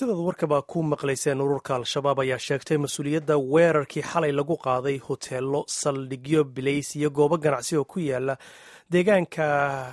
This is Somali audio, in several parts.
sidaad warkaba ku maqlayseen ururka al-shabaab ayaa sheegtay mas-uuliyadda weerarkii xalay lagu qaaday hoteelo saldhigyo bilays iyo goobo ganacsi oo ku yaala deegaanka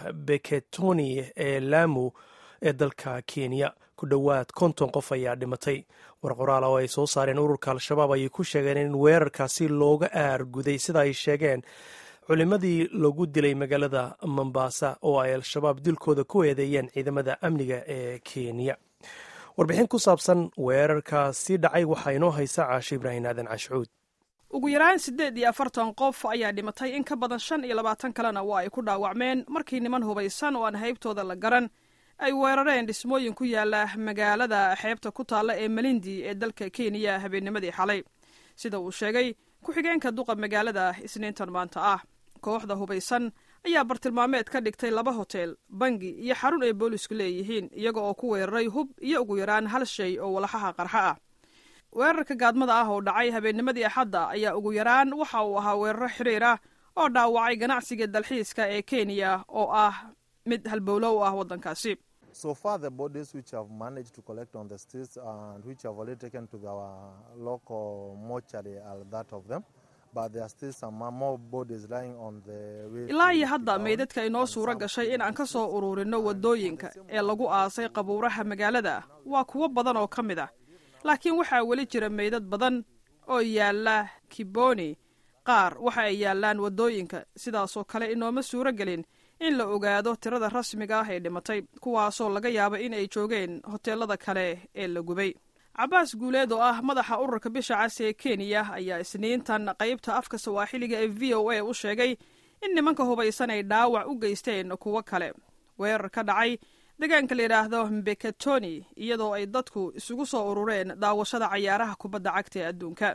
beketoni ee laamu ee dalka kenya ku dhowaad konton qof ayaa dhimatay war qoraal oo ay soo saareen ururka al-shabaab ayay ku sheegeen in weerarkaasi looga aarguday sida ay sheegeen culimadii lagu dilay magaalada mombasa oo ay al-shabaab dilkooda ku eedeeyeen ciidamada amniga ee kenya warbixin ku saabsan weerarkaasi dhacay waxaa inoo haysa caasho ibraahim aadan cashcuud ugu yaraan siddeed iyo afartan qof ayaa dhimatay in ka badan shan iyo labaatan kalena waa ay ku dhaawacmeen markii niman hubaysan oo aan haybtooda la garan ay weerareen dhismooyin ku yaala magaalada xeebta ku taalla ee malindi ee dalka kenya habeennimadii xalay sida uu sheegay ku-xigeenka duqa magaalada isniintan maanta ah kooxda hubaysan ayaa bartilmaameed ka dhigtay laba hotel bangi iyo xarun ay boolisku leeyihiin iyaga oo ku weeraray hub iyo ugu yaraan hal shay oo walaxaha qarxa ah weerarka gaadmada ah oo dhacay habeennimadii axadda ayaa ugu yaraan waxa uu ahaa weeraro xiriir ah oo dhaawacay ganacsiga dalxiiska ee kenya oo ah mid halbowlo u ah waddankaasi So far, the bodies which have managed to collect on the streets and which have already taken to the local mortuary are that of them. But there are still some more bodies lying on the way. ilaa iyo hadda meydadka inoo suuro gashay in aan ka soo ururinno waddooyinka ee lagu aasay qabuuraha magaalada waa kuwo badan oo ka mid ah laakiin waxaa weli jira meydad badan oo yaalla kiboni qaar waxa ay yaallaan waddooyinka sidaasoo kale inooma suuro gelin in la ogaado tirada rasmiga ah ee dhimatay kuwaasoo laga yaaba in ay joogeen hoteelada kale ee la gubay cabaas guuleed oo ah madaxa ururka bisha cas ee kenya ayaa isniintan qaybta afka sawaaxiliga ee v o a u sheegay in nimanka hubaysan ay dhaawac u geysteen kuwo kale weerar ka dhacay deegaanka la yidhaahdo mbekatoni iyadoo ay dadku isugu soo urureen daawashada cayaaraha kubadda cagta ee adduunka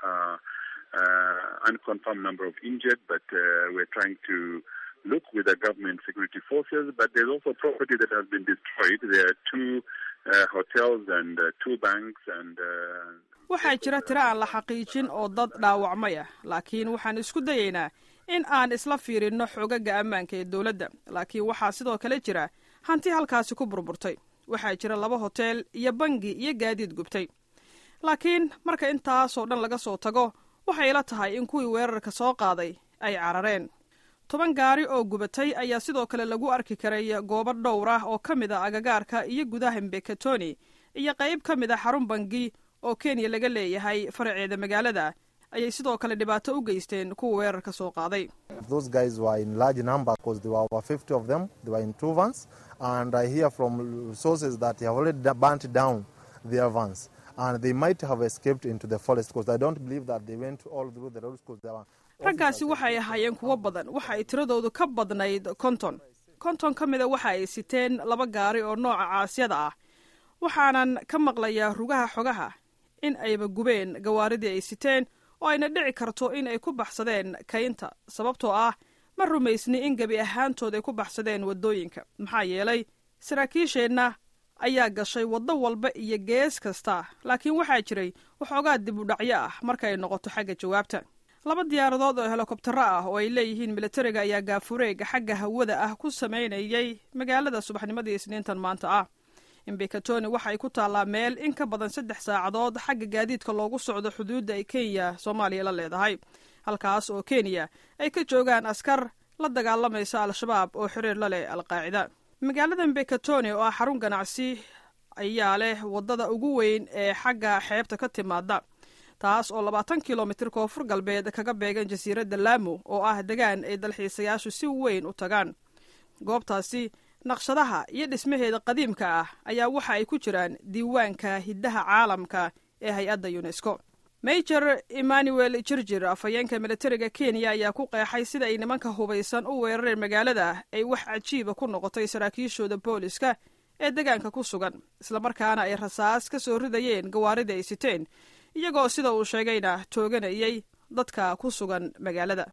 look with the government security forces, but there's also property that has been destroyed. There are two uh, hotels and uh, two banks and. Uh, waxaa jira tiro aan la xaqiijin oo dad dhaawacmay ah laakiin waxaan isku dayaynaa in aan isla fiirinno xoogagga ammaanka ee dowladda laakiin waxaa sidoo kale jira hanti halkaasi ku burburtay waxaa jira laba hotel iyo bangi iyo gaadiid gubtay laakiin marka intaasoo dhan laga soo tago waxay ila tahay in kuwii weerarka soo qaaday ay carareen toban gaari oo gubatay ayaa sidoo kale lagu arki karay goobo dhowr ah oo ka mid a agagaarka iyo gudaha mbekatoni iyo qayb ka mid a xarun bangi oo kenya laga leeyahay faraceeda magaalada ayay sidoo kale dhibaato u geysteen kuwa weerarka soo qaaday Those guys were in large number because there were over 50 of them. They were in two vans. And I hear from sources that they have already burnt down their vans. And they might have escaped into the forest because I don't believe that they went all through the roads because there were raggaasi waxay ahaayeen kuwo badan waxa ay tiradoodu ka badnayd konton konton ka mida waxa ay siteen laba gaari oo nooca caasyada ah waxaanan ka maqlayaa rugaha xogaha in ayba gubeen gawaaridii ay siteen oo ayna dhici karto in ay ku baxsadeen kaynta sababtoo ah ma rumaysni in gebi ahaantood ay ku baxsadeen waddooyinka maxaa yeelay saraakiisheenna ayaa gashay waddo walba iyo gees kasta laakiin waxaa jiray waxoogaa dib u dhacyo ah marka ay noqoto xagga jawaabta laba diyaaradood oo helikobtaro ah oo ay leeyihiin militariga ayaa gaafureega xagga hawada ah ku samaynayay magaalada subaxnimadii isniintan maanta ah imbekatoni waxa ay ku taallaa meel in ka badan saddex saacadood xagga gaadiidka loogu socdo xuduudda ay kenya soomaaliya la leedahay halkaas oo kenya ay ka joogaan askar la dagaalamaysa al-shabaab oo xiriir la leh alqaacida magaalada mbekatoni oo ah xarun ganacsi ayaa leh waddada ugu weyn ee xagga xeebta ka timaada taas oo labaatan kilomitir koonfur galbeed kaga beegan jasiiradda laamo oo ah degaan ay dalxiisayaashu si weyn u tagaan goobtaasi naqshadaha iyo dhismaheeda qadiimka ah ayaa waxa ay ku jiraan diiwaanka hiddaha caalamka ee hay-adda unesco major emmanuel jirjir afhayeenka militariga kenya ayaa ku qeexay sida ay nimanka hubaysan u weerareen magaalada ay wax cajiiba ku noqotay saraakiishooda booliska ee degaanka ku sugan islamarkaana ay rasaas ka soo ridayeen gawaaridii ay siteen iyagoo sida uu sheegayna tooganayay dadka ku sugan magaalada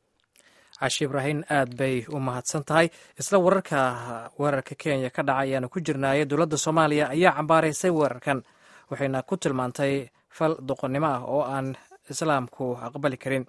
cashi ibraahin aad bay u mahadsan tahay isla wararka weerarka kenya ka dhaca ayaanu ku jirnaayay dowladda soomaaliya ayaa cambaaraysay weerarkan waxayna ku tilmaantay fal doqonnimo ah oo aan islaamku aqbali karin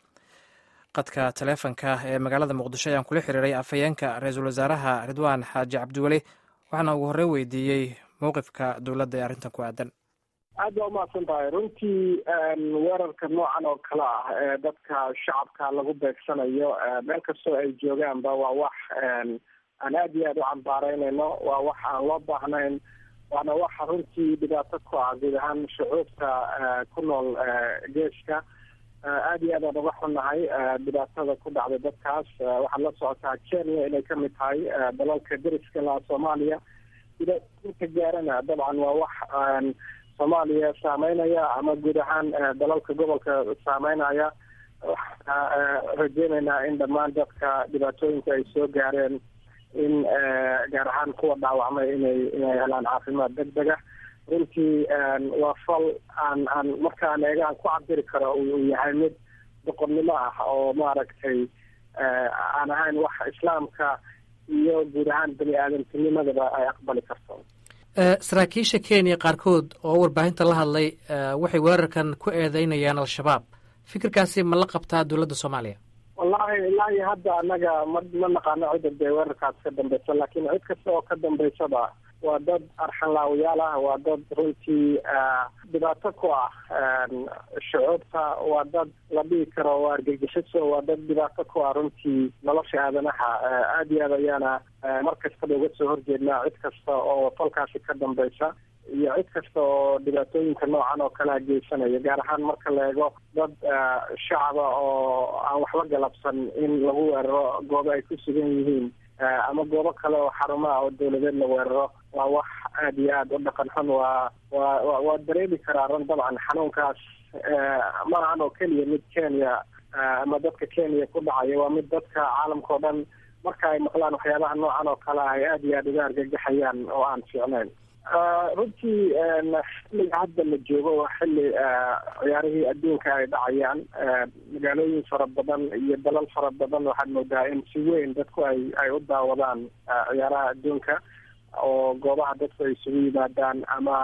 qadka taleefonka ee magaalada muqdisho ayaan kula xiriiray afhayeenka ra-iisul wasaaraha ridwaan xaaji cabdiweli waxaana ugu horey weydiiyey mowqifka dowladda ee arrintan ku aadan aad baa umahadsan tahay runtii weerarka noocan oo kale ah ee dadka shacabka lagu beegsanayo meel kastoo ay joogaanba waa wax aan aad iyo aad u cambaareynayno waa wax aan loo baahnayn waana waxa runtii dhibaato ku ah guud ahaan shucuubta ku nool geeska aad iyo aad aan uga xunnahay dhibaatada ku dhacday dadkaas waxaad la socotaa kenya inay kamid tahay dalalka deriska laha soomaaliya dhibaatooyinka gaarana dabcan waa wax soomaaliya saameynaya ama guud ahaan dalalka gobolka saameynaya waxaana rajeyneynaa in dhammaan dadka dhibaatooyinka ay soo gaareen in gaar ahaan kuwa dhaawacmay inay inay helaan caafimaad deg dega runtii waa fal aan aan markaan eega aan ku cabiri karo uu yahay mid boqonnimo ah oo maaragtay aan ahayn wax islaamka iyo guud ahaan bani aadamtinimadaba ay aqbali karto saraakiisha kenya qaarkood oo warbaahinta la hadlay waxay weerarkan ku eedeynayaan al-shabaab fikirkaasi ma la qabtaa dowladda soomaaliya wallahi ilaa iyo hadda annaga ma ma naqaano cidda dee weerarkaas ka dambeysa laakiin cid kasta oo ka dambeysaba waa dad arxanlaawayaal ah waa dad runtii dhibaato ku ah shucuubta waa dad la dhihi karo waa argagixiso waa dad dhibaato ku ah runtii nolosha aadanaha aad iyo aad ayaana mar kastaba uga soo horjeednaa cid kasta oo falkaasi ka dambeysa iyo cid kasta oo dhibaatooyinka noocan oo kalea geysanaya gaar ahaan marka la eego dad shacaba oo aan waxba galabsan in lagu weeraro goobo ay ku sugan yihiin ama goobo kale oo xarumaha oo dawladeed la weeraro waa wax aad iyo aad u dhaqan xun waa waa waa dareemi karaa run dabcan xanuunkaas ma ahan oo keliya mid kenya ama dadka kenya ku dhacaya waa mid dadka caalamka o dhan marka ay maqlaan waxyaabaha noocan oo kale ah ay aad iyo aad uga argagaxayaan oo aan fiicnayn runtii xilliga hadda la joogo waa xilli ciyaarihii adduunka ay dhacayaan magaalooyin fara badan iyo dalal fara badan waxaad moodaa in si weyn dadku ay ay u daawadaan ciyaaraha adduunka oo goobaha dadku ay isugu yimaadaan ama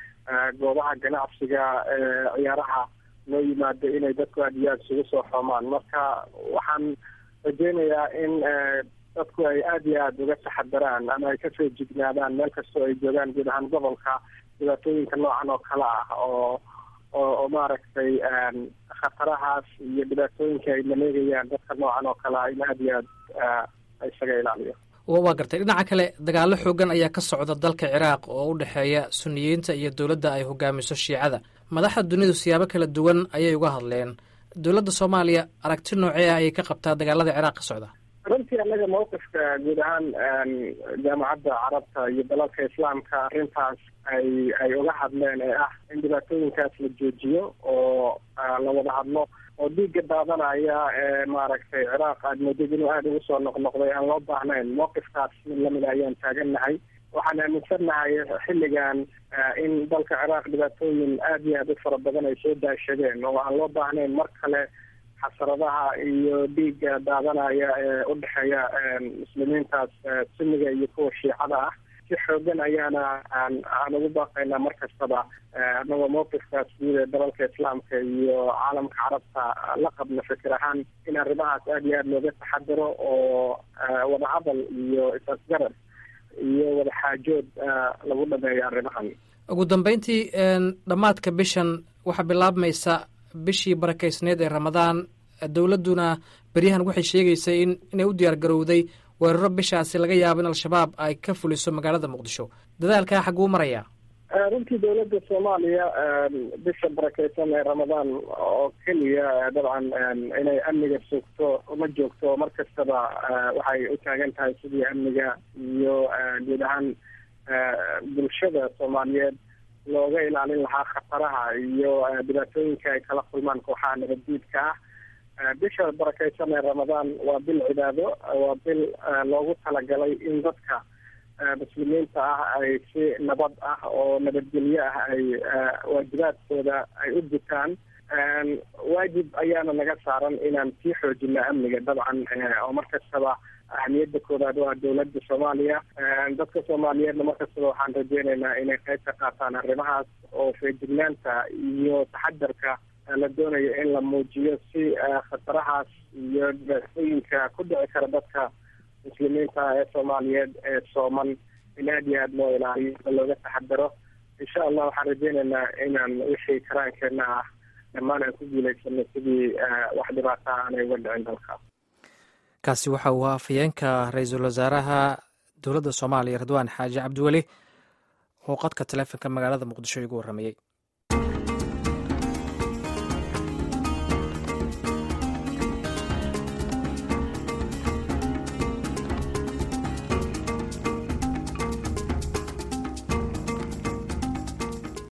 goobaha ganacsiga ciyaaraha loo yimaado inay dadku aad iyo aad isugu soo xoomaan marka waxaan rajeynayaa in dadku ay aada iyo aada uga taxadaraan ama ay kasoo jignaadaan meel kastoo ay joogaan guud ahaan gobolka dhibaatooyinka noocan oo kale ah oo oo oo maaragtay khatarahaas iyo dhibaatooyinka ay maleegayaan dadka noocan oo kale ah in aada iyo aad isaga ilaaliyo waa gartay dhinaca kale dagaallo xoogan ayaa ka socda dalka ciraaq oo u dhexeeya suniyiinta iyo dowladda ay hogaamiso shiicada madaxda dunidu siyaabo kala duwan ayay uga hadleen dowladda soomaaliya aragti noocee ah ayay ka qabtaa dagaalada ciraaq ka socda runtii annaga mawqifka guud ahaan jaamacadda carabta iyo dalalka islaamka arrintaas ay ay uga hadleen ee ah in dhibaatooyinkaas la joojiyo oo la wada hadlo oo dhiigga daadanaya ee maaragtay ciraaq aad moodid inuu aada ugu soo noqnoqday aan loo baahnayn mawqifkaas mid lamida ayaan taagannahay waxaan aaminsannahay xilligan in dalka ciraaq dhibaatooyin aada iyo aada u fara badan ay soo daashadeen oo aan loo baahnayn mar kale xasradaha iyo dhiigga daadanaya ee u dhexeeya muslimiintaas sunniga iyo kuwa shiicada ah si xoogan ayaana aan aan ugu baaqaynaa mar kastaba anagoo mawqifkaas guud ee dalalka islaamka iyo caalamka carabta la qabna fikir ahaan in arrimahaas aada iyo aada looga taxadiro oo wadahadal iyo is-asgarad iyo wadaxaajood lagu dhameeyo arrimahan ugu dambeyntii dhammaadka bishan waxaa bilaabmaysa bishii barakaysneed ee ramadaan dowladduna beryahan waxay sheegaysay in inay u diyaar garowday weeraro bishaasi laga yaabo in al-shabaab ay ka fuliso magaalada muqdisho dadaalkaa xagguu marayaa runtii dowladda soomaaliya bisha barakeysan ee ramadaan oo keliya dabcan inay amniga sugto uma joogto mar kastaba waxay u taagan tahay sidii amniga iyo guud ahaan bulshada soomaaliyeed looga ilaalin lahaa khataraha iyo dhibaatooyinka ay kala kulmaan kooxaha nabaddiidka ah bisha barakeysan ee ramadaan waa bil cibaado waa bil loogu talagalay in dadka muslimiinta ah ay si nabad ah oo nabadgelyo ah ay waajibaadkooda ay u gutaan waajib ayaana naga saaran inaan sii xoojino amniga dabcan oo mar kastaba ahmiyadda koowaad waa dowladda soomaaliya dadka soomaaliyeedna mar kastaba waxaan rajeyneynaa inay qayb ka qaataan arrimahaas oo feejignaanta iyo taxadarka la doonayo in la muujiyo si khatarahaas iyo dhibaatooyinka ku dhici kara dadka muslimiinta ee soomaaliyeed ee sooman in aada iyo aada loo ilaaliyo oo looga taxadaro insha allah waxaan rajeynaynaa inaan wixii karaankeenna ah dhammaan aan ku guuleysano sidii wax dhibaata aanay uga dhicin dalka kaasi waxa uu ahaa afhayeenka ra-iisul wasaaraha dowladda soomaaliya ridwaan xaaji cabdiweli oo qodka taleefonka magaalada muqdisho igu warramayey